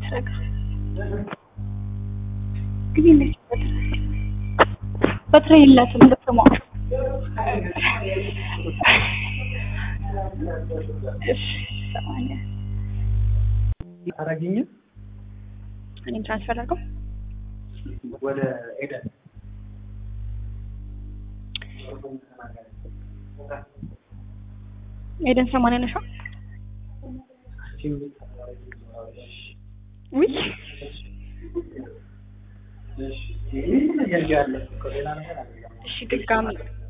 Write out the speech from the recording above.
ረጋ ግን እንዴት በትረ የላትም ልትማ እሺ ሰማንያ አረግኝም እኔም ትራንስፈር አድርገው ወደ ኤደን ኤደን ሰማንያ ነሻ ውይ ይህ ያለ ሌላ ነገር አለ እሺ ድጋሚ